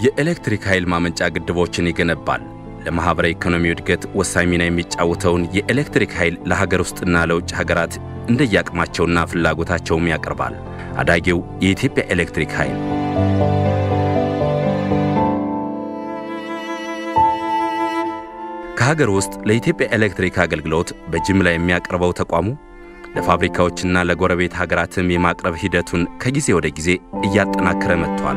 የኤሌክትሪክ ኃይል ማመንጫ ግድቦችን ይገነባል። ለማኅበራዊ ኢኮኖሚ እድገት ወሳኝ ሚና የሚጫወተውን የኤሌክትሪክ ኃይል ለሀገር ውስጥና ለውጭ ሀገራት እንደየአቅማቸውና ፍላጎታቸውም ያቀርባል። አዳጊው የኢትዮጵያ ኤሌክትሪክ ኃይል ከሀገር ውስጥ ለኢትዮጵያ ኤሌክትሪክ አገልግሎት በጅምላ የሚያቀርበው ተቋሙ ለፋብሪካዎችና ለጎረቤት ሀገራትም የማቅረብ ሂደቱን ከጊዜ ወደ ጊዜ እያጠናከረ መጥቷል።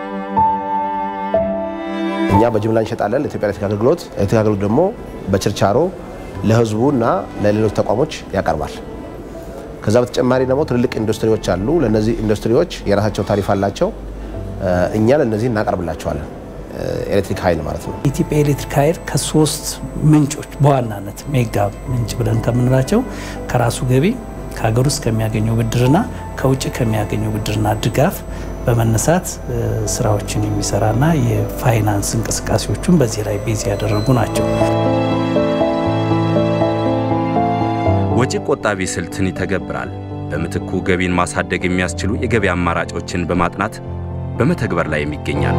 እኛ በጅምላ እንሸጣለን ለኢትዮጵያ ኤሌክትሪክ አገልግሎት። ኤሌክትሪክ አገልግሎት ደግሞ በችርቻሮ ለሕዝቡ እና ለሌሎች ተቋሞች ያቀርባል። ከዛ በተጨማሪ ደግሞ ትልልቅ ኢንዱስትሪዎች አሉ። ለእነዚህ ኢንዱስትሪዎች የራሳቸው ታሪፍ አላቸው። እኛ ለእነዚህ እናቀርብላቸዋለን ኤሌክትሪክ ኃይል ማለት ነው። የኢትዮጵያ ኤሌክትሪክ ኃይል ከሶስት ምንጮች በዋናነት ሜጋ ምንጭ ብለን ከምንላቸው ከራሱ ገቢ ከሀገር ውስጥ ከሚያገኘው ብድርና ከውጭ ከሚያገኘው ብድርና ድጋፍ በመነሳት ስራዎችን የሚሰራና የፋይናንስ እንቅስቃሴዎቹን በዚህ ላይ ቤዝ ያደረጉ ናቸው። ወጪ ቆጣቢ ስልትን ይተገብራል። በምትኩ ገቢን ማሳደግ የሚያስችሉ የገቢ አማራጮችን በማጥናት በመተግበር ላይ ይገኛል።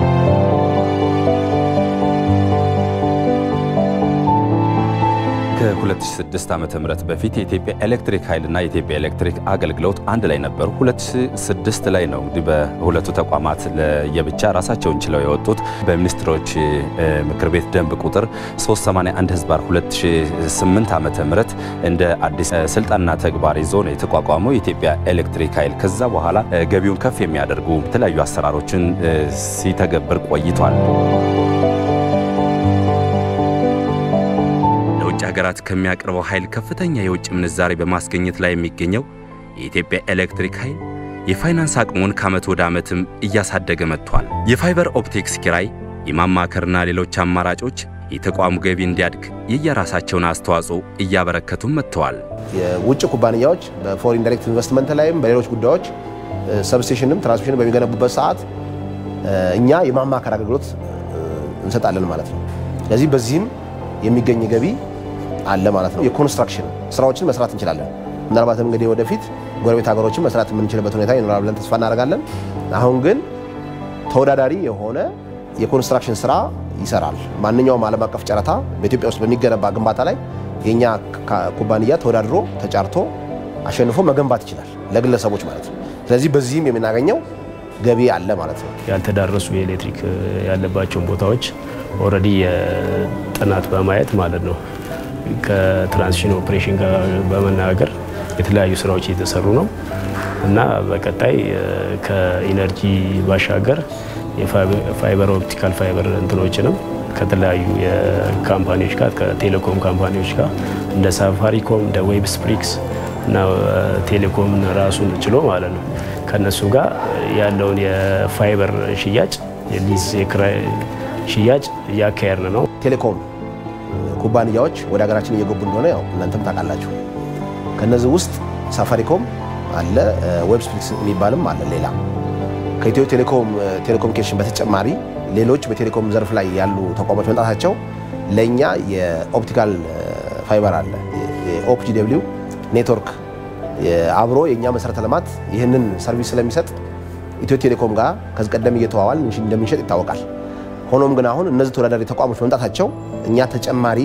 ከ2006 ዓ.ም በፊት የኢትዮጵያ ኤሌክትሪክ ኃይልና የኢትዮጵያ ኤሌክትሪክ አገልግሎት አንድ ላይ ነበሩ። 2006 ላይ ነው እንግዲህ በሁለቱ ተቋማት ለየብቻ ራሳቸውን ችለው የወጡት። በሚኒስትሮች ምክር ቤት ደንብ ቁጥር 381 ህዝባር 2008 ዓ.ም እንደ አዲስ ስልጣንና ተግባር ይዞ ነው የተቋቋመው የኢትዮጵያ ኤሌክትሪክ ኃይል። ከዛ በኋላ ገቢውን ከፍ የሚያደርጉ የተለያዩ አሰራሮችን ሲተገብር ቆይቷል። ሀገራት ከሚያቀርበው ኃይል ከፍተኛ የውጭ ምንዛሬ በማስገኘት ላይ የሚገኘው የኢትዮጵያ ኤሌክትሪክ ኃይል የፋይናንስ አቅሙን ከዓመት ወደ ዓመትም እያሳደገ መጥቷል። የፋይበር ኦፕቲክስ ኪራይ፣ የማማከርና ሌሎች አማራጮች የተቋሙ ገቢ እንዲያድግ የየራሳቸውን አስተዋጽኦ እያበረከቱም መጥተዋል። የውጭ ኩባንያዎች በፎሪን ዳይሬክት ኢንቨስትመንት ላይም በሌሎች ጉዳዮች ሰብስቴሽንም ትራንስሚሽን በሚገነቡበት ሰዓት እኛ የማማከር አገልግሎት እንሰጣለን ማለት ነው። ስለዚህ በዚህም የሚገኝ ገቢ አለ ማለት ነው። የኮንስትራክሽን ስራዎችን መስራት እንችላለን። ምናልባትም እንግዲህ ወደፊት ጎረቤት ሀገሮችን መስራት የምንችልበት ሁኔታ ይኖራል ብለን ተስፋ እናደርጋለን። አሁን ግን ተወዳዳሪ የሆነ የኮንስትራክሽን ስራ ይሰራል። ማንኛውም ዓለም አቀፍ ጨረታ በኢትዮጵያ ውስጥ በሚገነባ ግንባታ ላይ የእኛ ኩባንያ ተወዳድሮ ተጫርቶ አሸንፎ መገንባት ይችላል፣ ለግለሰቦች ማለት ነው። ስለዚህ በዚህም የምናገኘው ገቢ አለ ማለት ነው። ያልተዳረሱ የኤሌክትሪክ ያለባቸውን ቦታዎች ኦልሬዲ የጥናት በማየት ማለት ነው ከትራንስሚሽን ኦፕሬሽን ጋር በመነጋገር የተለያዩ ስራዎች እየተሰሩ ነው እና በቀጣይ ከኢነርጂ ባሻገር የፋይበር ኦፕቲካል ፋይበር እንትኖችንም ከተለያዩ የካምፓኒዎች ጋር ከቴሌኮም ካምፓኒዎች ጋር እንደ ሳፋሪኮም እንደ ዌብ ስፕሪክስ እና ቴሌኮምን ራሱን ችሎ ማለት ነው ከእነሱ ጋር ያለውን የፋይበር ሽያጭ የሊዝ የክራይ ሽያጭ እያካሄድን ነው። ቴሌኮም ኩባንያዎች ወደ ሀገራችን እየገቡ እንደሆነ ያው እናንተም ታውቃላችሁ። ከነዚህ ውስጥ ሳፋሪኮም አለ፣ ዌብ ስፕሪክስ የሚባልም አለ። ሌላ ከኢትዮ ቴሌኮም ቴሌኮሙኒኬሽን በተጨማሪ ሌሎች በቴሌኮም ዘርፍ ላይ ያሉ ተቋሞች መምጣታቸው ለእኛ የኦፕቲካል ፋይበር አለ የኦፕጂ ደብሊው ኔትወርክ አብሮ የእኛ መሰረተ ልማት ይህንን ሰርቪስ ስለሚሰጥ ኢትዮ ቴሌኮም ጋር ከዚህ ቀደም እየተዋዋል እንደምንሸጥ ይታወቃል። ሆኖም ግን አሁን እነዚህ ተወዳዳሪ ተቋሞች መምጣታቸው እኛ ተጨማሪ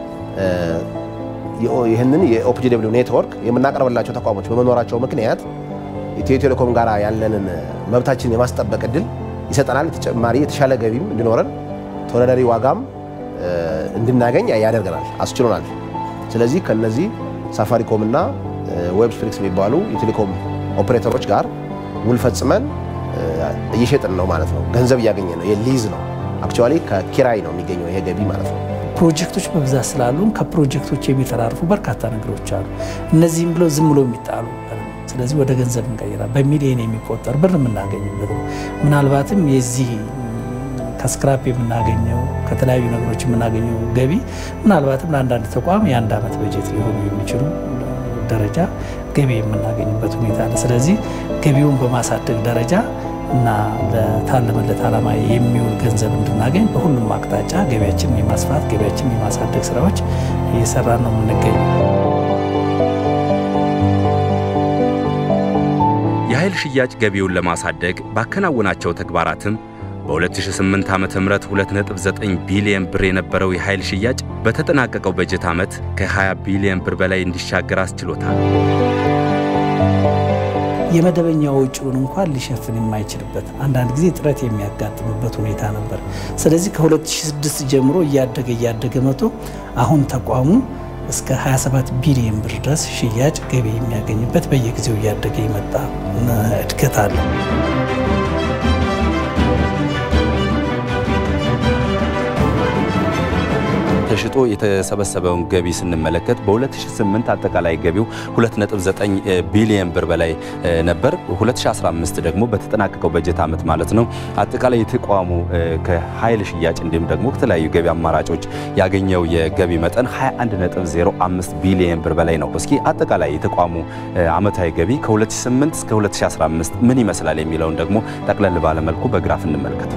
ይህንን የኦፒጂ ደብሊው ኔትወርክ የምናቀርብላቸው ተቋሞች በመኖራቸው ምክንያት ኢትዮ ቴሌኮም ጋር ያለንን መብታችንን የማስጠበቅ እድል ይሰጠናል። ተጨማሪ የተሻለ ገቢም እንዲኖረን ተወዳዳሪ ዋጋም እንድናገኝ ያደርገናል፣ አስችሎናል። ስለዚህ ከነዚህ ሳፋሪኮም እና ዌብ ስፕሪክስ የሚባሉ የቴሌኮም ኦፕሬተሮች ጋር ውል ፈጽመን እየሸጥን ነው ማለት ነው። ገንዘብ እያገኘ ነው። የሊዝ ነው አክቹዋሊ ከኪራይ ነው የሚገኘው ይሄ ገቢ ማለት ነው። ፕሮጀክቶች በብዛት ስላሉን ከፕሮጀክቶች የሚተራርፉ በርካታ ነገሮች አሉ። እነዚህም ብለው ዝም ብሎ የሚጣሉ ስለዚህ ወደ ገንዘብ እንቀይራል። በሚሊዮን የሚቆጠር ብር የምናገኝበት ነው። ምናልባትም የዚህ ከስክራፕ የምናገኘው ከተለያዩ ነገሮች የምናገኘው ገቢ ምናልባትም ለአንዳንድ ተቋም የአንድ ዓመት በጀት ሊሆኑ የሚችሉ ደረጃ ገቢ የምናገኝበት ሁኔታ አለ። ስለዚህ ገቢውን በማሳደግ ደረጃ እና ለታለመለት ዓላማ የሚውል ገንዘብ እንድናገኝ በሁሉም አቅጣጫ ገቢያችንን የማስፋት ገቢያችንን የማሳደግ ስራዎች እየሰራን ነው የምንገኘው። የኃይል ሽያጭ ገቢውን ለማሳደግ ባከናወናቸው ተግባራትም በ2008 ዓ.ም 2.9 ቢሊዮን ብር የነበረው የኃይል ሽያጭ በተጠናቀቀው በጀት ዓመት ከ20 ቢሊዮን ብር በላይ እንዲሻገር አስችሎታል። የመደበኛ ወጪውን እንኳን ሊሸፍን የማይችልበት አንዳንድ ጊዜ ጥረት የሚያጋጥምበት ሁኔታ ነበር። ስለዚህ ከ2006 ጀምሮ እያደገ እያደገ መጥቶ አሁን ተቋሙ እስከ 27 ቢሊዮን ብር ድረስ ሽያጭ ገቢ የሚያገኝበት በየጊዜው እያደገ የመጣ እድገት አለ። ተሽጦ የተሰበሰበውን ገቢ ስንመለከት በ2008 አጠቃላይ ገቢው 2.9 ቢሊዮን ብር በላይ ነበር። 2015 ደግሞ በተጠናቀቀው በጀት ዓመት ማለት ነው አጠቃላይ የተቋሙ ከኃይል ሽያጭ እንዲሁም ደግሞ ከተለያዩ ገቢ አማራጮች ያገኘው የገቢ መጠን 21.05 ቢሊዮን ብር በላይ ነው። እስኪ አጠቃላይ የተቋሙ ዓመታዊ ገቢ ከ2008 እስከ 2015 ምን ይመስላል የሚለውን ደግሞ ጠቅለል ባለመልኩ በግራፍ እንመልከት።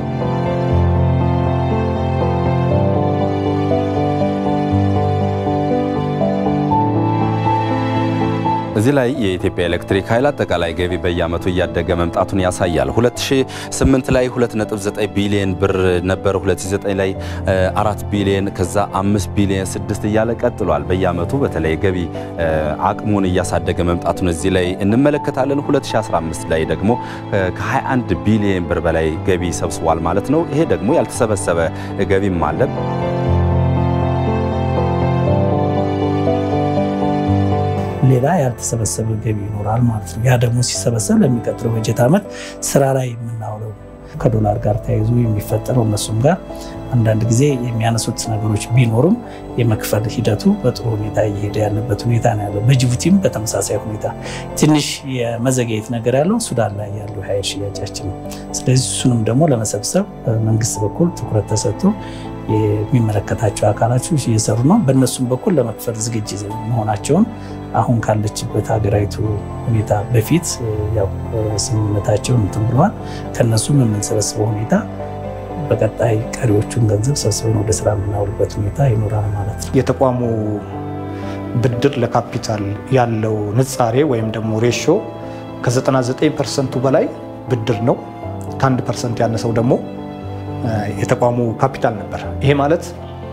እዚህ ላይ የኢትዮጵያ ኤሌክትሪክ ኃይል አጠቃላይ ገቢ በየዓመቱ እያደገ መምጣቱን ያሳያል። 2008 ላይ 2.9 ቢሊዮን ብር ነበር። 2009 ላይ 4 ቢሊዮን ከዛ 5 ቢሊዮን 6 እያለ ቀጥሏል። በየዓመቱ በተለይ ገቢ አቅሙን እያሳደገ መምጣቱን እዚህ ላይ እንመለከታለን። 2015 ላይ ደግሞ ከ21 ቢሊዮን ብር በላይ ገቢ ሰብስቧል ማለት ነው። ይሄ ደግሞ ያልተሰበሰበ ገቢም አለ። ሌላ ያልተሰበሰበ ገቢ ይኖራል ማለት ነው። ያ ደግሞ ሲሰበሰብ ለሚቀጥለው በጀት ዓመት ስራ ላይ የምናውለው ከዶላር ጋር ተያይዞ የሚፈጠረው እነሱም ጋር አንዳንድ ጊዜ የሚያነሱት ነገሮች ቢኖሩም የመክፈል ሂደቱ በጥሩ ሁኔታ እየሄደ ያለበት ሁኔታ ነው ያለው። በጅቡቲም በተመሳሳይ ሁኔታ ትንሽ የመዘግየት ነገር ያለው ሱዳን ላይ ያለው ኃይል ሽያጫችን ነው። ስለዚህ እሱንም ደግሞ ለመሰብሰብ በመንግስት በኩል ትኩረት ተሰጥቶ የሚመለከታቸው አካላቶች እየሰሩ ነው። በእነሱም በኩል ለመክፈል ዝግጅት መሆናቸውን አሁን ካለችበት ሀገራዊቱ ሁኔታ በፊት ያው ስምምነታቸውን እንትን ብለዋል። ከእነሱም የምንሰበስበው ሁኔታ በቀጣይ ቀሪዎቹን ገንዘብ ሰብስበን ወደ ስራ የምናውልበት ሁኔታ ይኖራል ማለት ነው። የተቋሙ ብድር ለካፒታል ያለው ንጻሬ ወይም ደግሞ ሬሾ ከ99 ፐርሰንቱ በላይ ብድር ነው። ከአንድ ፐርሰንት ያነሰው ደግሞ የተቋሙ ካፒታል ነበር። ይሄ ማለት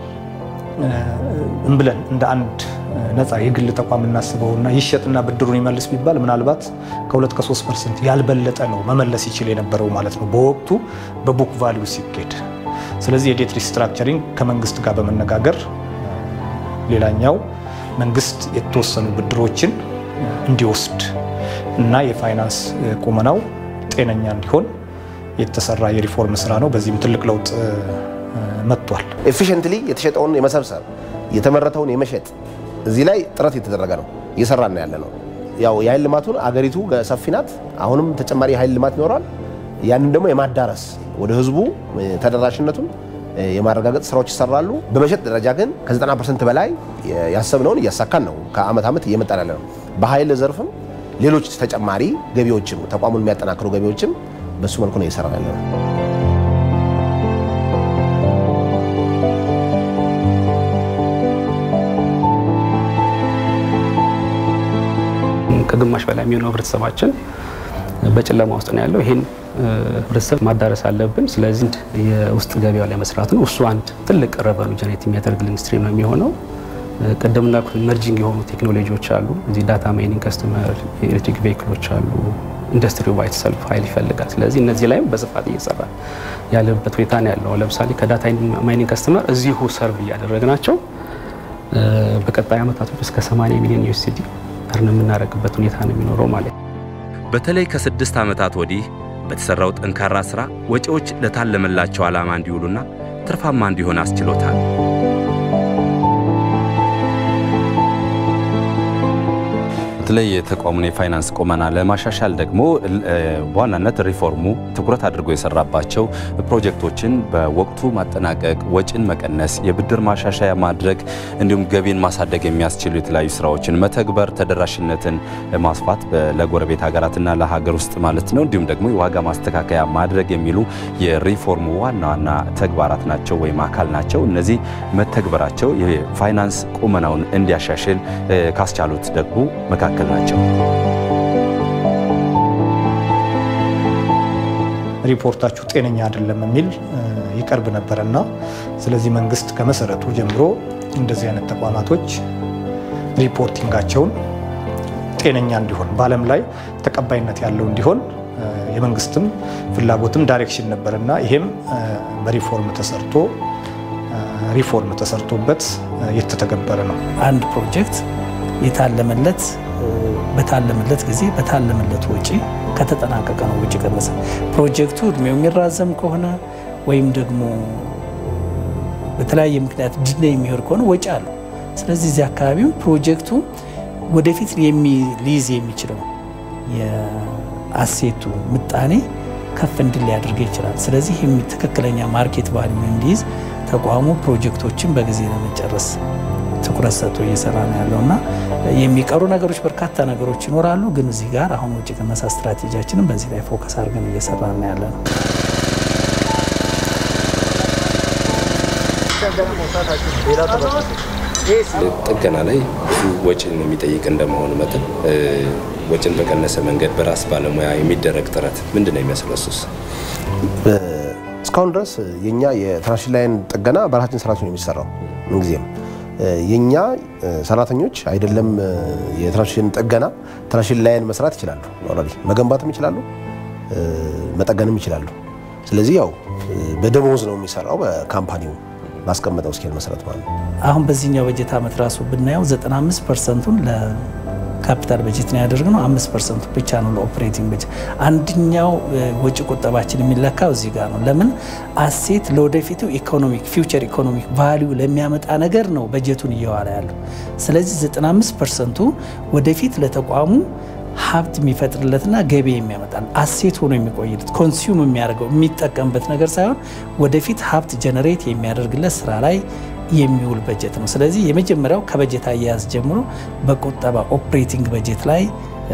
እምብለን እንደ አንድ ነፃ የግል ተቋም እናስበውና ይሸጥና ብድሩን ይመልስ ቢባል ምናልባት ከሁለት ከሶስት ፐርሰንት ያልበለጠ ነው መመለስ ይችል የነበረው ማለት ነው በወቅቱ በቡክ ቫሊዩ ሲኬድ። ስለዚህ የዴት ሪስትራክቸሪንግ ከመንግስት ጋር በመነጋገር ሌላኛው መንግስት የተወሰኑ ብድሮችን እንዲወስድ እና የፋይናንስ ቁመናው ጤነኛ እንዲሆን የተሰራ የሪፎርም ስራ ነው። በዚህም ትልቅ ለውጥ መጥቷል። ኤፊሽንትሊ የተሸጠውን የመሰብሰብ የተመረተውን የመሸጥ እዚህ ላይ ጥረት የተደረገ ነው፣ እየሰራን ያለ ነው። ያው የኃይል ልማቱን አገሪቱ ሰፊ ናት። አሁንም ተጨማሪ የኃይል ልማት ይኖራል። ያንን ደግሞ የማዳረስ ወደ ህዝቡ ተደራሽነቱን የማረጋገጥ ስራዎች ይሰራሉ። በመሸጥ ደረጃ ግን ከ90 ፐርሰንት በላይ ያሰብነውን እያሳካን ነው። ከአመት ዓመት እየመጣን ያለ ነው። በኃይል ዘርፍም ሌሎች ተጨማሪ ገቢዎችም ተቋሙን የሚያጠናክሩ ገቢዎችም በሱ መልኩ ነው እየሰራ ያለ ነው። ከግማሽ በላይ የሚሆነው ህብረተሰባችን በጨለማ ውስጥ ነው ያለው። ይህን ህብረተሰብ ማዳረስ አለብን። ስለዚህ የውስጥ ገበያው ላይ መስራት ነው። እሱ አንድ ትልቅ ረቨኑ ጀኔሬት የሚያደርግልን ስትሪም ነው የሚሆነው። ቅድም እንዳልኩት ኢመርጂንግ የሆኑ ቴክኖሎጂዎች አሉ። እዚህ ዳታ ማይኒንግ፣ ከስተመር ኤሌክትሪክ ቬሂክሎች አሉ። ኢንዱስትሪው ባይት ሰልፍ ኃይል ይፈልጋል። ስለዚህ እነዚህ ላይም በስፋት እየሰራ ያለበት ሁኔታ ነው ያለው። ለምሳሌ ከዳታ ማይኒንግ ከስተመር እዚሁ ሰርቭ እያደረግናቸው በቀጣይ ዓመታቶች እስከ 80 ሚሊዮን ዩኤስዲ እርን የምናደርግበት ሁኔታ ነው የሚኖረው ማለት ነው። በተለይ ከስድስት ዓመታት ወዲህ በተሰራው ጠንካራ ሥራ ወጪዎች ለታለመላቸው ዓላማ እንዲውሉና ትርፋማ እንዲሆን አስችሎታል። በተለይ የተቋሙን የፋይናንስ ቁመና ለማሻሻል ደግሞ በዋናነት ሪፎርሙ ትኩረት አድርጎ የሰራባቸው ፕሮጀክቶችን በወቅቱ ማጠናቀቅ፣ ወጪን መቀነስ፣ የብድር ማሻሻያ ማድረግ እንዲሁም ገቢን ማሳደግ የሚያስችሉ የተለያዩ ስራዎችን መተግበር፣ ተደራሽነትን ማስፋት ለጎረቤት ሀገራትና ለሀገር ውስጥ ማለት ነው። እንዲሁም ደግሞ የዋጋ ማስተካከያ ማድረግ የሚሉ የሪፎርሙ ዋና ዋና ተግባራት ናቸው ወይም አካል ናቸው። እነዚህ መተግበራቸው የፋይናንስ ቁመናውን እንዲያሻሽል ካስቻሉት ደግሞ መካከል ናቸው። ሪፖርታችሁ ጤነኛ አይደለም የሚል ይቀርብ ነበረ እና ስለዚህ መንግስት ከመሰረቱ ጀምሮ እንደዚህ አይነት ተቋማቶች ሪፖርቲንጋቸውን ጤነኛ እንዲሆን በዓለም ላይ ተቀባይነት ያለው እንዲሆን የመንግስትም ፍላጎትም ዳይሬክሽን ነበር እና ይሄም በሪፎርም ተሰርቶ ሪፎርም ተሰርቶበት የተተገበረ ነው። አንድ ፕሮጀክት የታለመለት በታለመለት ጊዜ በታለመለት ወጪ ከተጠናቀቀ ነው ወጪ ቀነሰ። ፕሮጀክቱ እድሜው የሚራዘም ከሆነ ወይም ደግሞ በተለያየ ምክንያት ድለ የሚሆን ከሆነ ወጪ አለው። ስለዚህ እዚህ አካባቢው ፕሮጀክቱ ወደፊት ሊይዝ የሚችለው የአሴቱ ምጣኔ ከፍ እንድል ሊያደርገው ይችላል። ስለዚህ ትክክለኛ ማርኬት ቫልዩ እንዲይዝ ተቋሙ ፕሮጀክቶችን በጊዜ ለመጨረስ ትኩረት ሰጥቶ እየሰራ ነው ያለው እና የሚቀሩ ነገሮች በርካታ ነገሮች ይኖራሉ። ግን እዚህ ጋር አሁን ወጪ ቅነሳ ስትራቴጂያችንን በዚህ ላይ ፎከስ አድርገን እየሰራ ነው ያለ ነው። ጥገና ላይ ብዙ ወጪን የሚጠይቅ እንደመሆኑ መጠን ወጪን በቀነሰ መንገድ በራስ ባለሙያ የሚደረግ ጥረት ምንድን ነው የሚመስለው? እሱስ እስካሁን ድረስ የኛ የትራንስሚሽን ላይን ጥገና በራሳችን ሰራተኞች ነው የሚሰራው። ምንጊዜም የኛ ሰራተኞች አይደለም የትራንስሚሽን ጥገና ትራንስሚሽን ላይን መስራት ይችላሉ። ኦልሬዲ መገንባትም ይችላሉ፣ መጠገንም ይችላሉ። ስለዚህ ያው በደሞዝ ነው የሚሰራው በካምፓኒው ባስቀመጠው ስኬል መሰረት ማለት ነው። አሁን በዚህኛው በጀት ዓመት ራሱ ብናየው 95 ፐርሰንቱን ለካፒታል በጀት ነው ያደረግነው። አምስት ፐርሰንቱ ብቻ ነው ለኦፕሬቲንግ በጀት። አንደኛው ወጪ ቁጠባችን የሚለካው እዚህ ጋር ነው። ለምን አሴት ለወደፊቱ ኢኮኖሚክ ፊውቸር ኢኮኖሚክ ቫሊዩ ለሚያመጣ ነገር ነው በጀቱን እየዋለ ያለው። ስለዚህ 95 ፐርሰንቱ ወደፊት ለተቋሙ ሀብት የሚፈጥርለትና ገቢ የሚያመጣል አሴት ሆኖ የሚቆይለት ኮንሱም የሚያደርገው የሚጠቀምበት ነገር ሳይሆን ወደፊት ሀብት ጀነሬት የሚያደርግለት ስራ ላይ የሚውል በጀት ነው። ስለዚህ የመጀመሪያው ከበጀት አያያዝ ጀምሮ በቁጠባ ኦፕሬቲንግ በጀት ላይ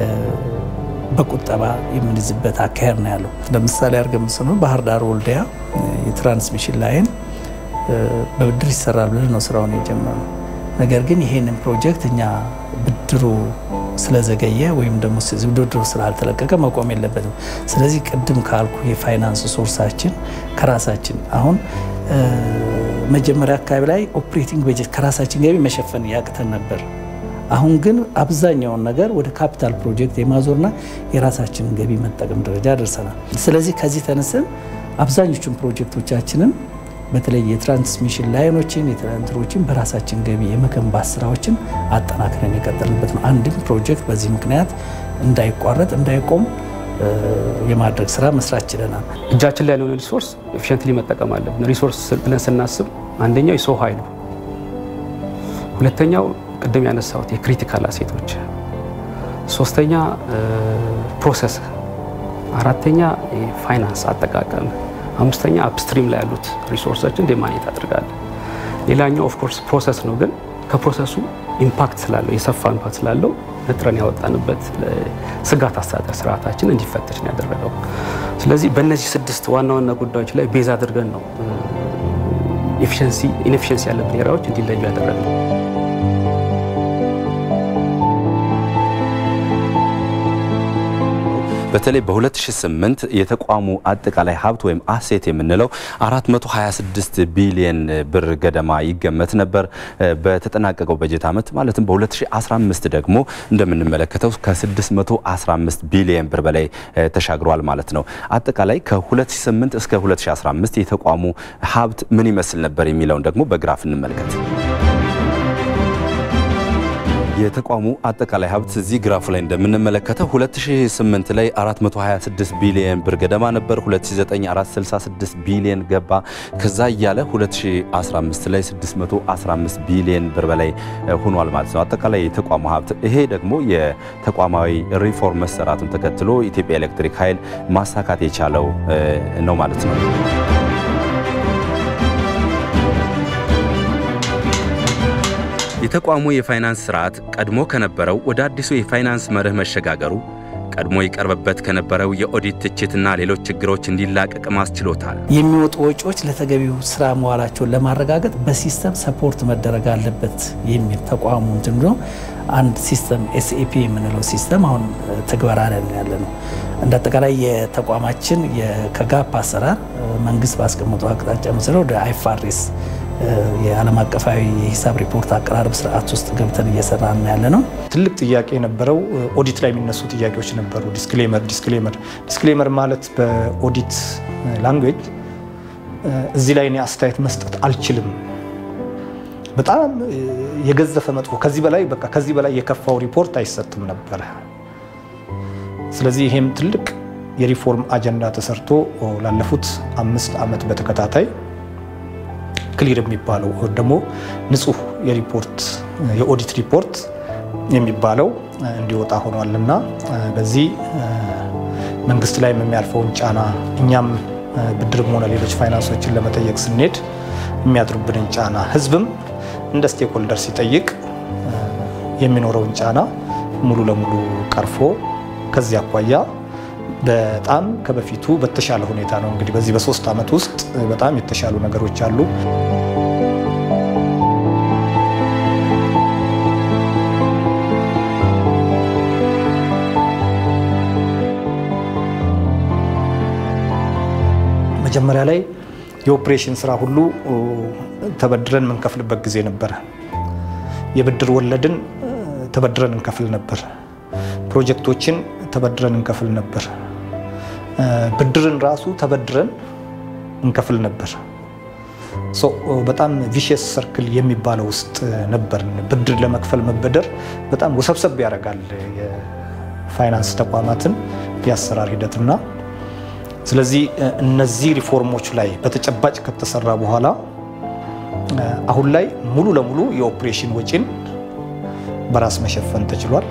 በቁጠባ የምንይዝበት አካሄድ ነው ያለው። ለምሳሌ አድርገን ምስሉ ባህር ዳር ወልዲያ የትራንስሚሽን ላይን በብድር ይሰራል ብለን ነው ስራውን የጀመረው። ነገር ግን ይሄንን ፕሮጀክት እኛ ብድሩ ስለዘገየ ወይም ደግሞ ውድድሩ ስላልተለቀቀ መቆም የለበትም። ስለዚህ ቅድም ካልኩ የፋይናንስ ሶርሳችን ከራሳችን አሁን መጀመሪያ አካባቢ ላይ ኦፕሬቲንግ በጀት ከራሳችን ገቢ መሸፈን ያቅተን ነበር። አሁን ግን አብዛኛውን ነገር ወደ ካፒታል ፕሮጀክት የማዞርና የራሳችንን ገቢ መጠቀም ደረጃ ደርሰናል። ስለዚህ ከዚህ ተነስን አብዛኞቹን ፕሮጀክቶቻችንን በተለይ የትራንስሚሽን ላይኖችን የትራንትሮችን በራሳችን ገቢ የመገንባት ስራዎችን አጠናክረን የቀጠልንበት ነው። አንድም ፕሮጀክት በዚህ ምክንያት እንዳይቋረጥ እንዳይቆም የማድረግ ስራ መስራት ችለናል። እጃችን ላይ ያለውን ሪሶርስ ኤፊሽንትሊ መጠቀም አለብን። ሪሶርስ ብለን ስናስብ አንደኛው የሰው ኃይሉ፣ ሁለተኛው ቅድም ያነሳሁት የክሪቲካል አሴቶች፣ ሶስተኛ ፕሮሰስ፣ አራተኛ ፋይናንስ አጠቃቀም አምስተኛ አፕስትሪም ላይ ያሉት ሪሶርሶችን እንደ ማኔት አድርጋለን። ሌላኛው ኦፍኮርስ ፕሮሰስ ነው፣ ግን ከፕሮሰሱ ኢምፓክት ስላለው የሰፋ ኢምፓክት ስላለው ነጥረን ያወጣንበት ስጋት አስተዳደር ስርዓታችን እንዲፈተሽ ነው ያደረገው። ስለዚህ በእነዚህ ስድስት ዋና ዋና ጉዳዮች ላይ ቤዝ አድርገን ነው ኢንኤፊሽንሲ ያለብን ኤሪያዎች እንዲለዩ ያደረግነው። በተለይ በ2008 የተቋሙ አጠቃላይ ሀብት ወይም አሴት የምንለው 426 ቢሊየን ብር ገደማ ይገመት ነበር። በተጠናቀቀው በጀት ዓመት ማለትም በ2015 ደግሞ እንደምንመለከተው ከ615 ቢሊየን ብር በላይ ተሻግሯል ማለት ነው። አጠቃላይ ከ2008 እስከ 2015 የተቋሙ ሀብት ምን ይመስል ነበር የሚለውን ደግሞ በግራፍ እንመልከት። የተቋሙ አጠቃላይ ሀብት እዚህ ግራፉ ላይ እንደምንመለከተው 2008 ላይ 426 ቢሊየን ብር ገደማ ነበር። 2009 466 ቢሊየን ገባ። ከዛ እያለ 2015 ላይ 615 ቢሊየን ብር በላይ ሆኗል ማለት ነው አጠቃላይ የተቋሙ ሀብት። ይሄ ደግሞ የተቋማዊ ሪፎርም መሰራቱን ተከትሎ ኢትዮጵያ ኤሌክትሪክ ኃይል ማሳካት የቻለው ነው ማለት ነው። የተቋሙ የፋይናንስ ስርዓት ቀድሞ ከነበረው ወደ አዲሱ የፋይናንስ መርህ መሸጋገሩ ቀድሞ ይቀርብበት ከነበረው የኦዲት ትችትና ሌሎች ችግሮች እንዲላቀቅ ማስችሎታል። የሚወጡ ወጪዎች ለተገቢው ስራ መዋላቸውን ለማረጋገጥ በሲስተም ሰፖርት መደረግ አለበት የሚል ተቋሙ እንትን ብሎ አንድ ሲስተም ኤስኤፒ የምንለው ሲስተም አሁን ተግባራ ላይ ያለ ነው። እንደ አጠቃላይ የተቋማችን ከጋፕ አሰራር መንግስት ባስቀመጠው አቅጣጫ መሰረት ወደ አይፋሬስ የዓለም አቀፋዊ የሂሳብ ሪፖርት አቀራረብ ስርዓት ውስጥ ገብተን እየሰራ ያለ ነው። ትልቅ ጥያቄ የነበረው ኦዲት ላይ የሚነሱ ጥያቄዎች ነበሩ። ዲስክሌመር ዲስክሌመር ዲስክሌመር ማለት በኦዲት ላንጉዌጅ እዚህ ላይ እኔ አስተያየት መስጠት አልችልም፣ በጣም የገዘፈ መጥፎ፣ ከዚህ በላይ በቃ ከዚህ በላይ የከፋው ሪፖርት አይሰጥም ነበረ። ስለዚህ ይሄም ትልቅ የሪፎርም አጀንዳ ተሰርቶ ላለፉት አምስት ዓመት በተከታታይ ክሊር የሚባለው ደግሞ ንጹህ የሪፖርት የኦዲት ሪፖርት የሚባለው እንዲወጣ ሆኗል እና በዚህ መንግስት ላይም የሚያልፈውን ጫና እኛም ብድርም ሆነ ሌሎች ፋይናንሶችን ለመጠየቅ ስንሄድ የሚያድሩብንን ጫና ህዝብም እንደ ስቴክሆልደር ሲጠይቅ የሚኖረውን ጫና ሙሉ ለሙሉ ቀርፎ ከዚህ አኳያ በጣም ከበፊቱ በተሻለ ሁኔታ ነው እንግዲህ በዚህ በሶስት ዓመት ውስጥ በጣም የተሻሉ ነገሮች አሉ። መጀመሪያ ላይ የኦፕሬሽን ስራ ሁሉ ተበድረን የምንከፍልበት ጊዜ ነበረ። የብድር ወለድን ተበድረን እንከፍል ነበር። ፕሮጀክቶችን ተበድረን እንከፍል ነበር። ብድርን ራሱ ተበድረን እንከፍል ነበር። በጣም ቪሽየስ ሰርክል የሚባለው ውስጥ ነበር። ብድር ለመክፈል መበደር በጣም ወሰብሰብ ያደርጋል የፋይናንስ ተቋማትን የአሰራር ሂደትና ስለዚህ እነዚህ ሪፎርሞች ላይ በተጨባጭ ከተሰራ በኋላ አሁን ላይ ሙሉ ለሙሉ የኦፕሬሽን ወጪን በራስ መሸፈን ተችሏል።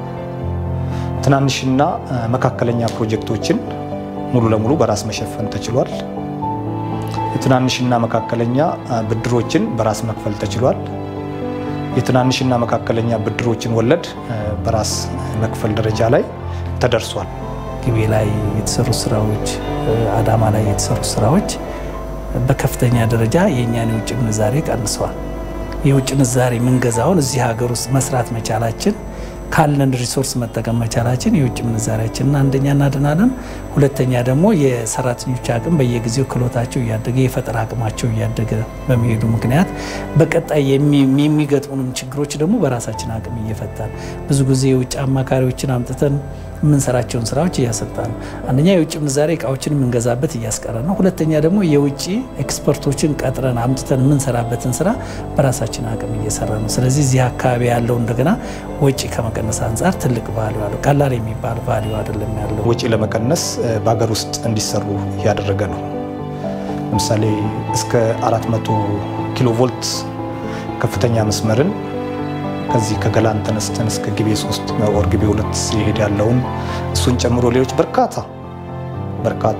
ትናንሽና መካከለኛ ፕሮጀክቶችን ሙሉ ለሙሉ በራስ መሸፈን ተችሏል። የትናንሽና መካከለኛ ብድሮችን በራስ መክፈል ተችሏል። የትናንሽና መካከለኛ ብድሮችን ወለድ በራስ መክፈል ደረጃ ላይ ተደርሷል። ግቤ ላይ የተሰሩ ስራዎች፣ አዳማ ላይ የተሰሩ ስራዎች በከፍተኛ ደረጃ የእኛን የውጭ ምንዛሬ ቀንሰዋል። የውጭ ምንዛሬ ምንገዛውን እዚህ ሀገር ውስጥ መስራት መቻላችን ካለን ሪሶርስ መጠቀም መቻላችን የውጭ ምንዛሪያችንን አንደኛ እናድናለን። ሁለተኛ ደግሞ የሰራተኞች አቅም በየጊዜው ክህሎታቸው እያደገ የፈጠራ አቅማቸው እያደገ በመሄዱ ምክንያት በቀጣይ የሚገጥሙንም ችግሮች ደግሞ በራሳችን አቅም እየፈታን ብዙ ጊዜ የውጭ አማካሪዎችን አምጥተን የምንሰራቸውን ስራዎች እያሰጣ ነው። አንደኛ የውጭ ምንዛሬ እቃዎችን የምንገዛበት እያስቀረ ነው። ሁለተኛ ደግሞ የውጭ ኤክስፐርቶችን ቀጥረን አምጥተን የምንሰራበትን ስራ በራሳችን አቅም እየሰራ ነው። ስለዚህ እዚህ አካባቢ ያለው እንደገና ወጪ ከመቀነስ አንጻር ትልቅ ቫሊዩ አለው። ቀላል የሚባል ቫሊዩ አይደለም ያለው። ወጪ ለመቀነስ በሀገር ውስጥ እንዲሰሩ እያደረገ ነው። ለምሳሌ እስከ 400 ኪሎ ቮልት ከፍተኛ መስመርን ከዚህ ከገላን ተነስተን እስከ ግቤ ሶስት ወር ግቤ ሁለት ሲሄድ ያለውን እሱን ጨምሮ ሌሎች በርካታ በርካታ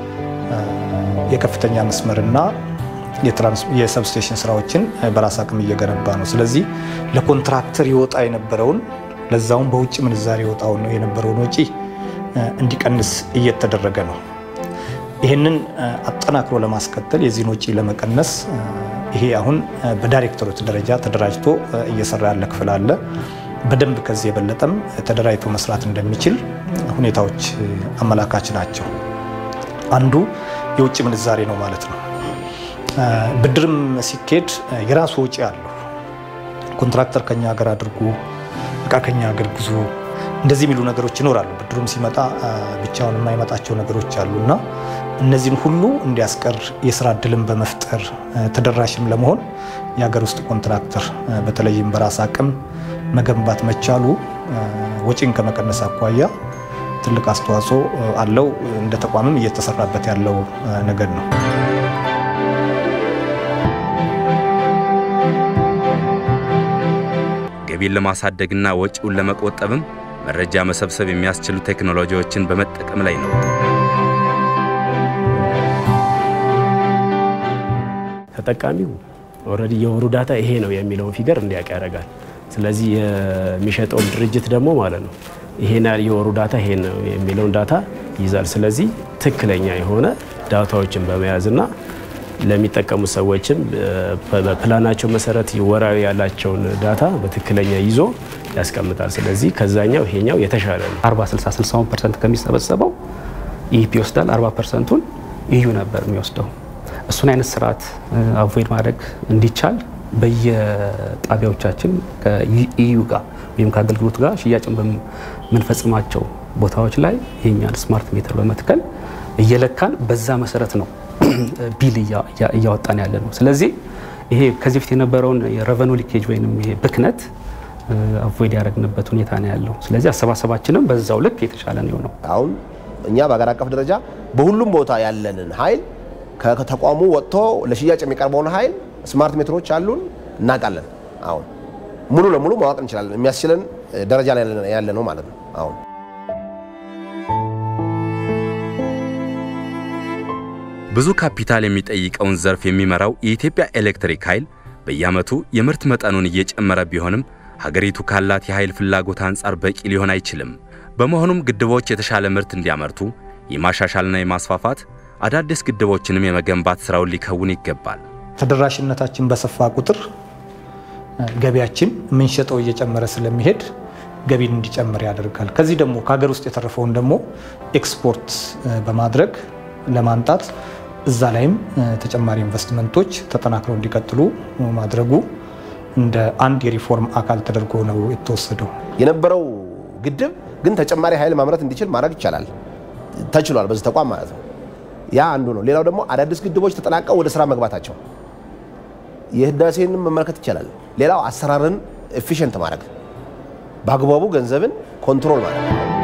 የከፍተኛ መስመርና የሰብስቴሽን ስራዎችን በራስ አቅም እየገነባ ነው። ስለዚህ ለኮንትራክተር ይወጣ የነበረውን ለዛውም በውጭ ምንዛሬ ይወጣው የነበረውን ወጪ እንዲቀንስ እየተደረገ ነው። ይህንን አጠናክሮ ለማስቀጠል የዚህን ወጪ ለመቀነስ ይሄ አሁን በዳይሬክተሮች ደረጃ ተደራጅቶ እየሰራ ያለ ክፍል አለ። በደንብ ከዚህ የበለጠም ተደራጅቶ መስራት እንደሚችል ሁኔታዎች አመላካች ናቸው። አንዱ የውጭ ምንዛሬ ነው ማለት ነው። ብድርም ሲኬድ የራሱ ወጪ አለው። ኮንትራክተር ከኛ ሀገር አድርጉ፣ እቃ ከኛ ሀገር ግዙ፣ እንደዚህ የሚሉ ነገሮች ይኖራሉ። ብድሩም ሲመጣ ብቻውን የማይመጣቸው ነገሮች አሉ እና እነዚህን ሁሉ እንዲያስቀር የስራ እድልን በመፍጠር ተደራሽም ለመሆን የሀገር ውስጥ ኮንትራክተር በተለይም በራስ አቅም መገንባት መቻሉ ወጪን ከመቀነስ አኳያ ትልቅ አስተዋጽኦ አለው። እንደ ተቋምም እየተሰራበት ያለው ነገር ነው። ገቢን ለማሳደግና ወጪውን ለመቆጠብም መረጃ መሰብሰብ የሚያስችሉ ቴክኖሎጂዎችን በመጠቀም ላይ ነው። ተጠቃሚው ኦልሬዲ የወሩ ዳታ ይሄ ነው የሚለውን ፊገር እንዲያውቅ ያደርጋል። ስለዚህ የሚሸጠውም ድርጅት ደግሞ ማለት ነው ይሄን ያህል የወሩ ዳታ ይሄን ነው የሚለውን ዳታ ይይዛል። ስለዚህ ትክክለኛ የሆነ ዳታዎችን በመያዝና ለሚጠቀሙ ሰዎችም በፕላናቸው መሰረት ወራዊ ያላቸውን ዳታ በትክክለኛ ይዞ ያስቀምጣል። ስለዚህ ከዛኛው ይሄኛው የተሻለ ነው። 40 60 60 ፐርሰንት ከሚሰበሰበው ኢፒ ይወስዳል። 40 ፐርሰንቱን ኢዩ ነበር የሚወስደው። እሱን አይነት ስርዓት አቮይድ ማድረግ እንዲቻል በየጣቢያዎቻችን ከኢዩ ጋር ወይም ከአገልግሎት ጋር ሽያጭን በምንፈጽማቸው ቦታዎች ላይ ይሄኛን ስማርት ሜትር በመትከል እየለካን በዛ መሰረት ነው ቢል እያወጣን ያለ ነው። ስለዚህ ይሄ ከዚህ በፊት የነበረውን የረቨኑ ሊኬጅ ወይም ይሄ ብክነት አቮይድ ያደረግንበት ሁኔታ ነው ያለው። ስለዚህ አሰባሰባችንም በዛው ልክ የተሻለ ነው የሆነው። አሁን እኛ በሀገር አቀፍ ደረጃ በሁሉም ቦታ ያለንን ኃይል ከተቋሙ ወጥቶ ለሽያጭ የሚቀርበውን ኃይል ስማርት ሜትሮች አሉን እናውቃለን። አሁን ሙሉ ለሙሉ ማወቅ እንችላለን። የሚያስችለን ደረጃ ላይ ያለ ነው ማለት ነው አሁን ብዙ ካፒታል የሚጠይቀውን ዘርፍ የሚመራው የኢትዮጵያ ኤሌክትሪክ ኃይል በየዓመቱ የምርት መጠኑን እየጨመረ ቢሆንም ሀገሪቱ ካላት የኃይል ፍላጎት አንጻር በቂ ሊሆን አይችልም። በመሆኑም ግድቦች የተሻለ ምርት እንዲያመርቱ የማሻሻልና የማስፋፋት አዳዲስ ግድቦችንም የመገንባት ስራውን ሊከውን ይገባል። ተደራሽነታችን በሰፋ ቁጥር ገቢያችን የምንሸጠው እየጨመረ ስለሚሄድ ገቢን እንዲጨምር ያደርጋል። ከዚህ ደግሞ ከሀገር ውስጥ የተረፈውን ደግሞ ኤክስፖርት በማድረግ ለማምጣት እዛ ላይም ተጨማሪ ኢንቨስትመንቶች ተጠናክረው እንዲቀጥሉ ማድረጉ እንደ አንድ የሪፎርም አካል ተደርጎ ነው የተወሰደው። የነበረው ግድብ ግን ተጨማሪ ኃይል ማምረት እንዲችል ማድረግ ይቻላል፣ ተችሏል በዚህ ተቋም ማለት ነው። ያ አንዱ ነው። ሌላው ደግሞ አዳዲስ ግድቦች ተጠናቀው ወደ ስራ መግባታቸው የህዳሴንም መመልከት ይቻላል። ሌላው አሰራርን ኤፊሽንት ማድረግ በአግባቡ ገንዘብን ኮንትሮል ማድረግ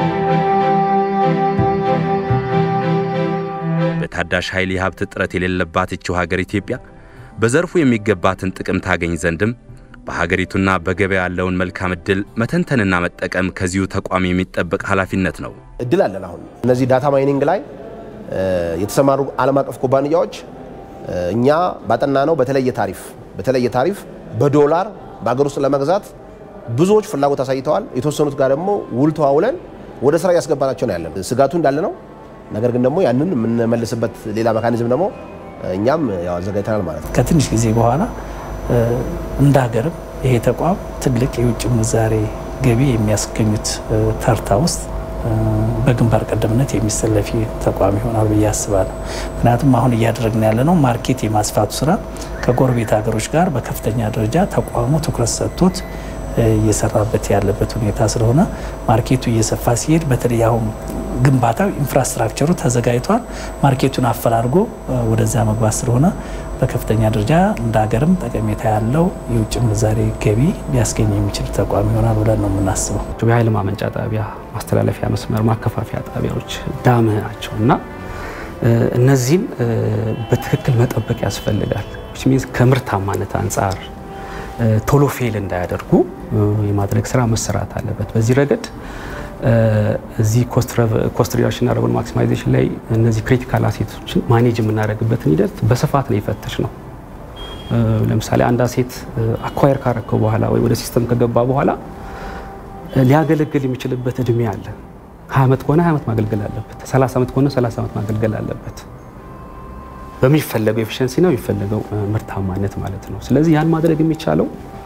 በታዳሽ ኃይል የሀብት እጥረት የሌለባት ይችው ሀገር ኢትዮጵያ በዘርፉ የሚገባትን ጥቅም ታገኝ ዘንድም በሀገሪቱና በገበያ ያለውን መልካም እድል መተንተንና መጠቀም ከዚሁ ተቋም የሚጠበቅ ኃላፊነት ነው። እድል አለን። አሁን እነዚህ ዳታ ማይኒንግ ላይ የተሰማሩ ዓለም አቀፍ ኩባንያዎች እኛ ባጠና ነው በተለየ ታሪፍ በተለየ ታሪፍ በዶላር በሀገር ውስጥ ለመግዛት ብዙዎች ፍላጎት አሳይተዋል። የተወሰኑት ጋር ደግሞ ውል ተዋውለን ወደ ስራ እያስገባናቸው ነው ያለን። ስጋቱ እንዳለ ነው። ነገር ግን ደግሞ ያንን የምንመልስበት ሌላ ሜካኒዝም ደግሞ እኛም ያው አዘጋጅተናል ማለት ነው። ከትንሽ ጊዜ በኋላ እንደ ሀገርም ይሄ ተቋም ትልቅ የውጭ ምንዛሬ ገቢ የሚያስገኙት ተርታ ውስጥ በግንባር ቀደምነት የሚሰለፍ ተቋም ይሆናል ብዬ አስባለሁ። ምክንያቱም አሁን እያደረግን ያለ ነው ማርኬት የማስፋቱ ስራ ከጎረቤት ሀገሮች ጋር በከፍተኛ ደረጃ ተቋሙ ትኩረት ሰጥቶት እየሰራበት ያለበት ሁኔታ ስለሆነ ማርኬቱ እየሰፋ ሲሄድ በተለይ አሁን ግንባታው ኢንፍራስትራክቸሩ ተዘጋጅቷል። ማርኬቱን አፈላልጎ ወደዛ መግባት ስለሆነ በከፍተኛ ደረጃ እንደ ሀገርም ጠቀሜታ ያለው የውጭ ምንዛሬ ገቢ ሊያስገኝ የሚችል ተቋም ይሆናል ብለን ነው የምናስበው። የኃይል ማመንጫ ጣቢያ፣ ማስተላለፊያ መስመር፣ ማከፋፈያ ጣቢያዎች ዳም ናቸው እና እነዚህን በትክክል መጠበቅ ያስፈልጋል። ሚንስ ከምርታማነት አንጻር ቶሎ ፌል እንዳያደርጉ የማድረግ ስራ መሰራት አለበት። በዚህ ረገድ እዚህ ኮስት ሪዳክሽን እና ረቨን ማክሲማይዜሽን ላይ እነዚህ ክሪቲካል አሴቶችን ማኔጅ የምናደርግበትን ሂደት በስፋት ነው የፈተሽ ነው። ለምሳሌ አንድ አሴት አኳየር ካረከው በኋላ ወይ ወደ ሲስተም ከገባ በኋላ ሊያገለግል የሚችልበት እድሜ አለ። ሀያ ዓመት ከሆነ ሀያ ዓመት ማገልገል አለበት። ሰላሳ ዓመት ከሆነ ሰላሳ ዓመት ማገልገል አለበት። በሚፈለገው ኤፊሽንሲ ነው የሚፈለገው ምርታማነት ማለት ነው። ስለዚህ ያን ማድረግ የሚቻለው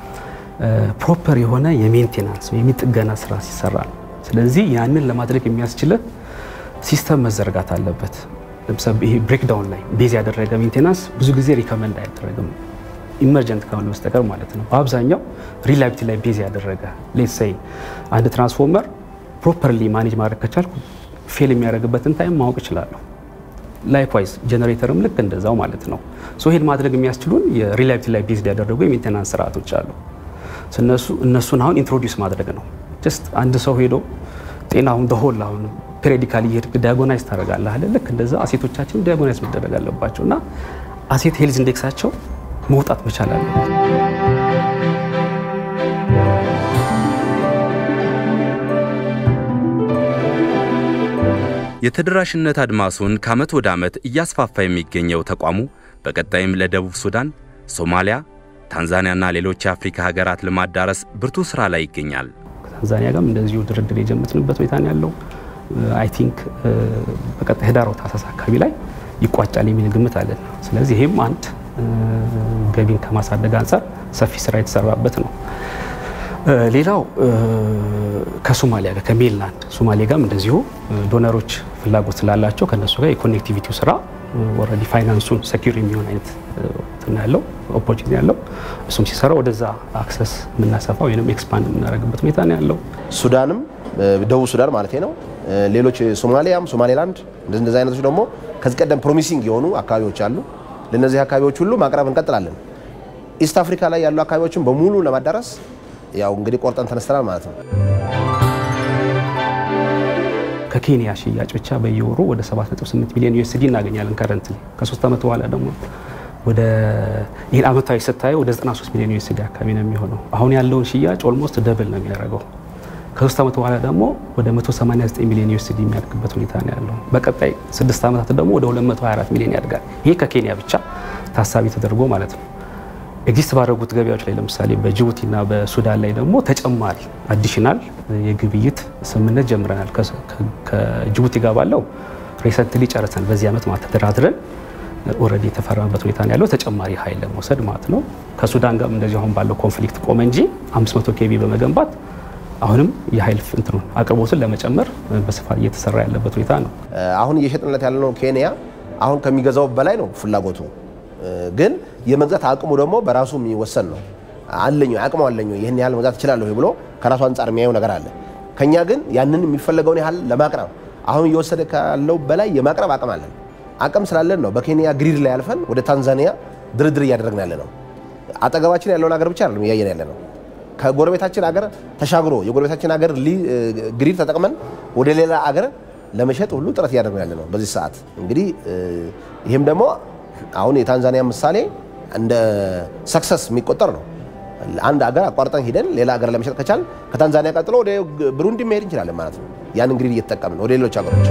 ፕሮፐር የሆነ የሜንቴናንስ ወይም የጥገና ስራ ሲሰራ ነው። ስለዚህ ያንን ለማድረግ የሚያስችል ሲስተም መዘርጋት አለበት። ለምሳሌ ይሄ ብሬክዳውን ላይ ቤዝ ያደረገ ሜንቴናንስ ብዙ ጊዜ ሪከመንድ አይደረግም ኢመርጀንት ከሆነ በስተቀር ማለት ነው። በአብዛኛው ሪላቢሊቲ ላይ ቤዝ ያደረገ ሌትስ ሴይ አንድ ትራንስፎርመር ፕሮፐርሊ ማኔጅ ማድረግ ከቻልኩ ፌል የሚያደርግበትን ታይም ማወቅ እችላለሁ። ላይክዋይዝ ጀነሬተርም ልክ እንደዛው ማለት ነው። ሶ ይሄን ማድረግ የሚያስችሉን የሪላቢሊቲ ላይ ቤዝድ ያደረጉ የሜንቴናንስ ስርዓቶች አሉ። እነሱ እነሱን አሁን ኢንትሮዲውስ ማድረግ ነው። ጀስት አንድ ሰው ሄዶ ጤናውን በሆል አሁን ፔሪዲካሊ እየሄድክ ዲያጎናይዝ ታደርጋለህ አይደል? ልክ እንደዛ አሴቶቻችን ዲያጎናይዝ መደረግ አለባቸው እና አሴት ሄልዝ ኢንዴክሳቸው መውጣት መቻል አለበት። የተደራሽነት አድማሱን ከዓመት ወደ ዓመት እያስፋፋ የሚገኘው ተቋሙ በቀጣይም ለደቡብ ሱዳን፣ ሶማሊያ፣ ታንዛኒያና ሌሎች የአፍሪካ ሀገራት ለማዳረስ ብርቱ ሥራ ላይ ይገኛል። ከታንዛኒያ ጋርም እንደዚሁ ድርድር የጀመትንበት ሁኔታ ነው ያለው። አይ ቲንክ በቀጣይ ህዳር ታህሳስ አካባቢ ላይ ይቋጫል የሚል ግምት አለን። ስለዚህ ይህም አንድ ገቢን ከማሳደግ አንጻር ሰፊ ስራ የተሰራበት ነው። ሌላው ከሶማሊያ ጋር ከሜንላንድ ሶማሌ ጋርም እንደዚሁ ዶነሮች ፍላጎት ስላላቸው ከእነሱ ጋር የኮኔክቲቪቲው ስራ ኦልሬዲ ፋይናንሱን ሰኪር የሚሆን አይነት እንትን ያለው ኦፖርቹኒቲ ያለው እሱም ሲሰራ ወደዛ አክሰስ የምናሰፋ ወይም ኤክስፓንድ የምናደርግበት ሁኔታ ነው ያለው። ሱዳንም ደቡብ ሱዳን ማለት ነው። ሌሎች ሶማሊያም፣ ሶማሌላንድ እንደዚህ አይነቶች ደግሞ ከዚህ ቀደም ፕሮሚሲንግ የሆኑ አካባቢዎች አሉ። ለእነዚህ አካባቢዎች ሁሉ ማቅረብ እንቀጥላለን። ኢስት አፍሪካ ላይ ያሉ አካባቢዎችን በሙሉ ለማዳረስ ያው እንግዲህ ቆርጠን ተነስተናል ማለት ነው። ከኬንያ ሽያጭ ብቻ በየወሩ ወደ 7.8 ሚሊዮን ዩኤስዲ እናገኛለን። ከረንት ከሶስት ዓመት በኋላ ደግሞ ወደ ይህን አመታዊ ስታየው ወደ 93 ሚሊዮን ዩኤስዲ አካባቢ ነው የሚሆነው። አሁን ያለውን ሽያጭ ኦልሞስት ደብል ነው የሚያደርገው። ከሶስት ዓመት በኋላ ደግሞ ወደ 189 ሚሊዮን ዩኤስዲ የሚያድግበት ሁኔታ ነው ያለው። በቀጣይ ስድስት ዓመታት ደግሞ ወደ 224 ሚሊዮን ያድጋል። ይሄ ከኬንያ ብቻ ታሳቢ ተደርጎ ማለት ነው። ኤግዚስት ባደረጉት ገበያዎች ላይ ለምሳሌ በጅቡቲና በሱዳን ላይ ደግሞ ተጨማሪ አዲሽናል የግብይት ስምምነት ጀምረናል። ከጅቡቲ ጋር ባለው ሬሰንትሊ ጨርሰን በዚህ ዓመት ማለት ተደራድረን ኦልሬዲ የተፈረመበት ሁኔታ ነው ያለው ተጨማሪ ኃይል ለመውሰድ ማለት ነው። ከሱዳን ጋር እንደዚህ አሁን ባለው ኮንፍሊክት ቆመ እንጂ 500 ኬቪ በመገንባት አሁንም የኃይል እንትኑን አቅርቦትን ለመጨመር በስፋት እየተሰራ ያለበት ሁኔታ ነው። አሁን እየሸጥንለት ያለነው ኬንያ አሁን ከሚገዛው በላይ ነው ፍላጎቱ ግን የመግዛት አቅሙ ደግሞ በራሱ የሚወሰን ነው። አለኝ አቅሙ አለኝ ይህን ያህል መግዛት እችላለሁ ብሎ ከራሱ አንጻር የሚያየው ነገር አለ። ከኛ ግን ያንን የሚፈለገውን ያህል ለማቅረብ አሁን እየወሰደ ካለው በላይ የማቅረብ አቅም አለን። አቅም ስላለን ነው በኬንያ ግሪድ ላይ አልፈን ወደ ታንዛኒያ ድርድር እያደረግን ያለ ነው። አጠገባችን ያለውን ሀገር ብቻ አይደለም እያየን ያለ ነው። ከጎረቤታችን ሀገር ተሻግሮ የጎረቤታችን ሀገር ግሪድ ተጠቅመን ወደ ሌላ ሀገር ለመሸጥ ሁሉ ጥረት እያደረግን ያለ ነው በዚህ ሰዓት እንግዲህ ይህም ደግሞ አሁን የታንዛኒያ ምሳሌ እንደ ሰክሰስ የሚቆጠር ነው። አንድ ሀገር አቋርጠን ሂደን ሌላ ሀገር ለመሸጥ ከቻል ከታንዛኒያ ቀጥሎ ወደ ብሩንዲ መሄድ እንችላለን ማለት ነው። ያን እንግዲህ እየተጠቀምን ወደ ሌሎች ሀገሮች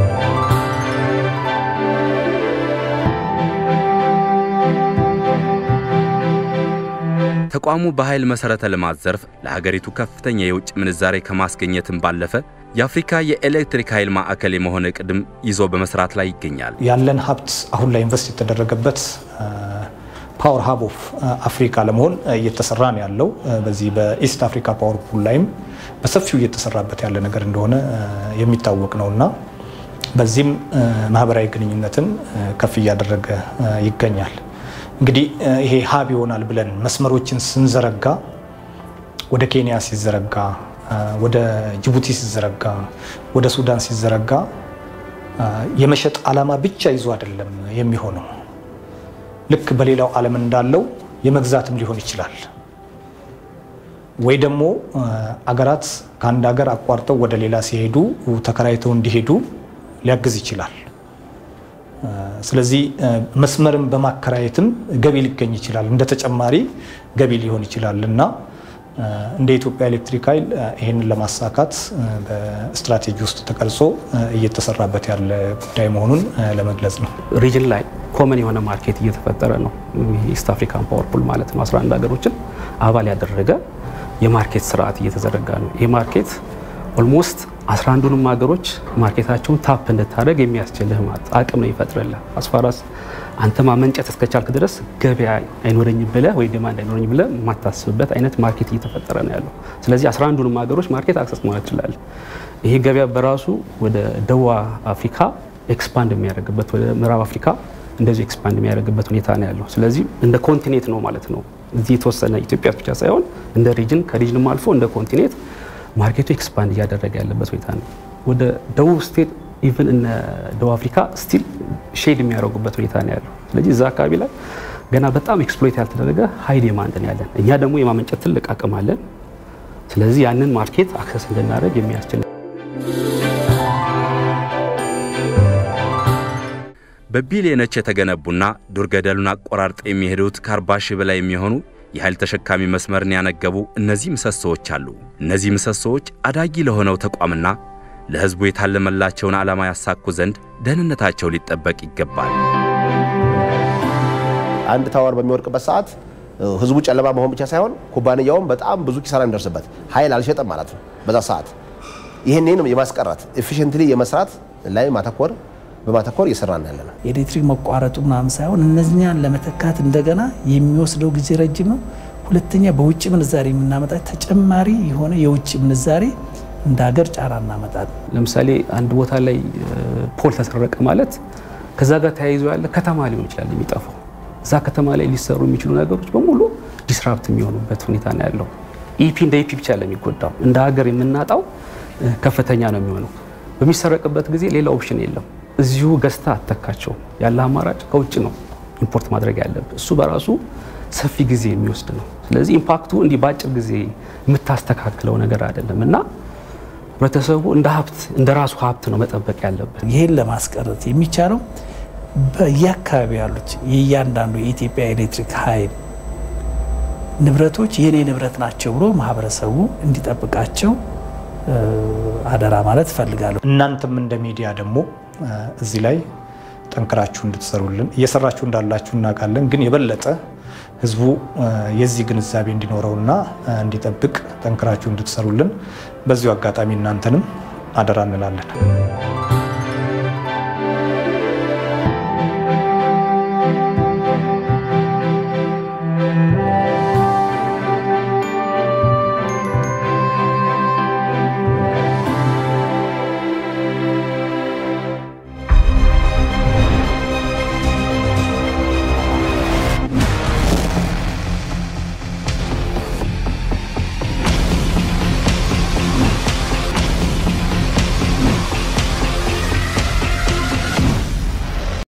ተቋሙ በኃይል መሠረተ ልማት ዘርፍ ለሀገሪቱ ከፍተኛ የውጭ ምንዛሬ ከማስገኘትም ባለፈ የአፍሪካ የኤሌክትሪክ ኃይል ማዕከል የመሆን እቅድም ይዞ በመስራት ላይ ይገኛል። ያለን ሀብት አሁን ላይ ኢንቨስት የተደረገበት ፓወር ሀብ ኦፍ አፍሪካ ለመሆን እየተሰራ ነው ያለው። በዚህ በኢስት አፍሪካ ፓወር ፑል ላይም በሰፊው እየተሰራበት ያለ ነገር እንደሆነ የሚታወቅ ነው እና በዚህም ማህበራዊ ግንኙነትን ከፍ እያደረገ ይገኛል። እንግዲህ ይሄ ሀብ ይሆናል ብለን መስመሮችን ስንዘረጋ ወደ ኬንያ ሲዘረጋ ወደ ጅቡቲ ሲዘረጋ ወደ ሱዳን ሲዘረጋ የመሸጥ ዓላማ ብቻ ይዞ አይደለም የሚሆነው። ልክ በሌላው ዓለም እንዳለው የመግዛትም ሊሆን ይችላል። ወይ ደግሞ አገራት ከአንድ ሀገር አቋርጠው ወደ ሌላ ሲሄዱ ተከራይተው እንዲሄዱ ሊያግዝ ይችላል። ስለዚህ መስመርን በማከራየትም ገቢ ሊገኝ ይችላል፣ እንደ ተጨማሪ ገቢ ሊሆን ይችላል እና እንደ ኢትዮጵያ ኤሌክትሪክ ኃይል ይህንን ለማሳካት በስትራቴጂ ውስጥ ተቀርጾ እየተሰራበት ያለ ጉዳይ መሆኑን ለመግለጽ ነው። ሪጅን ላይ ኮመን የሆነ ማርኬት እየተፈጠረ ነው። ኢስት አፍሪካን ፓወር ፑል ማለት ነው። 11 ሀገሮችን አባል ያደረገ የማርኬት ስርዓት እየተዘረጋ ነው። ይህ ማርኬት ኦልሞስት 11ዱንም ሀገሮች ማርኬታቸውን ታፕ እንድታደርግ የሚያስችልህ ማለት አቅም ነው ይፈጥርልህ። አስፋራስ አንተ ማመንጨት እስከቻልክ ድረስ ገበያ አይኖረኝም ብለህ ወይ ዲማንድ አይኖረኝም ብለህ የማታስብበት አይነት ማርኬት እየተፈጠረ ነው ያለው። ስለዚህ 11ዱንም ሀገሮች ማርኬት አክሰስ ማለት ትችላለህ። ይሄ ገበያ በራሱ ወደ ደቡብ አፍሪካ ኤክስፓንድ የሚያደርግበት ወደ ምዕራብ አፍሪካ እንደዚሁ ኤክስፓንድ የሚያደርግበት ሁኔታ ነው ያለው። ስለዚህ እንደ ኮንቲኔንት ነው ማለት ነው። እዚህ የተወሰነ ኢትዮጵያ ብቻ ሳይሆን እንደ ሪጅን ከሪጅንም አልፎ እንደ ኮንቲኔንት ማርኬቱ ኤክስፓንድ እያደረገ ያለበት ሁኔታ ነው። ወደ ደቡብ ስቴት ኢቨን እነ ደቡብ አፍሪካ ስቲል ሼድ የሚያደርጉበት ሁኔታ ነው ያለው። ስለዚህ እዛ አካባቢ ላይ ገና በጣም ኤክስፕሎይት ያልተደረገ ሀይ ዲማንድ ነው ያለን። እኛ ደግሞ የማመንጨት ትልቅ አቅም አለን። ስለዚህ ያንን ማርኬት አክሰስ እንድናደርግ የሚያስችል በቢሊዮኖች የተገነቡና ዱር ገደሉን አቆራርጠው የሚሄዱት ከአርባ ሺህ በላይ የሚሆኑ የኃይል ተሸካሚ መስመርን ያነገቡ እነዚህ ምሰሶዎች አሉ። እነዚህ ምሰሶዎች አዳጊ ለሆነው ተቋምና ለሕዝቡ የታለመላቸውን ዓላማ ያሳኩ ዘንድ ደህንነታቸው ሊጠበቅ ይገባል። አንድ ታወር በሚወድቅበት ሰዓት ህዝቡ ጨለማ መሆን ብቻ ሳይሆን ኩባንያውም በጣም ብዙ ኪሳራ እንደርስበት ኃይል አልሸጠም ማለት ነው። በዛ ሰዓት ይህንን የማስቀረት ኤፊሽንትሊ የመስራት ላይ ማተኮር በማተኮር እየሰራን ያለ ነው። የኤሌክትሪክ መቋረጡ ምናምን ሳይሆን እነዚያን ለመተካት እንደገና የሚወስደው ጊዜ ረጅም ነው። ሁለተኛ በውጭ ምንዛሬ የምናመጣ ተጨማሪ የሆነ የውጭ ምንዛሬ እንደ ሀገር ጫና እናመጣለን። ለምሳሌ አንድ ቦታ ላይ ፖል ተሰረቀ ማለት ከዛ ጋር ተያይዞ ያለ ከተማ ሊሆን ይችላል የሚጠፋው። እዛ ከተማ ላይ ሊሰሩ የሚችሉ ነገሮች በሙሉ ዲስራፕት የሚሆኑበት ሁኔታ ነው ያለው። ኢፒ እንደ ኢፒ ብቻ ለሚጎዳው እንደ ሀገር የምናጣው ከፍተኛ ነው የሚሆነው። በሚሰረቅበት ጊዜ ሌላ ኦፕሽን የለም። እዚሁ ገዝታ አተካቸው ያለ አማራጭ ከውጭ ነው ኢምፖርት ማድረግ ያለብህ። እሱ በራሱ ሰፊ ጊዜ የሚወስድ ነው። ስለዚህ ኢምፓክቱ እንዲህ በአጭር ጊዜ የምታስተካክለው ነገር አይደለም እና ህብረተሰቡ እንደ ሀብት እንደ ራሱ ሀብት ነው መጠበቅ ያለበት። ይህን ለማስቀረት የሚቻለው በየአካባቢ ያሉት የእያንዳንዱ የኢትዮጵያ ኤሌክትሪክ ኃይል ንብረቶች የኔ ንብረት ናቸው ብሎ ማህበረሰቡ እንዲጠብቃቸው አደራ ማለት እፈልጋለሁ። እናንተም እንደ ሚዲያ ደግሞ እዚህ ላይ ጠንክራችሁ እንድትሰሩልን እየሰራችሁ እንዳላችሁ እናውቃለን። ግን የበለጠ ህዝቡ የዚህ ግንዛቤ እንዲኖረውና እንዲጠብቅ ጠንክራችሁ እንድትሰሩልን በዚሁ አጋጣሚ እናንተንም አደራ እንላለን።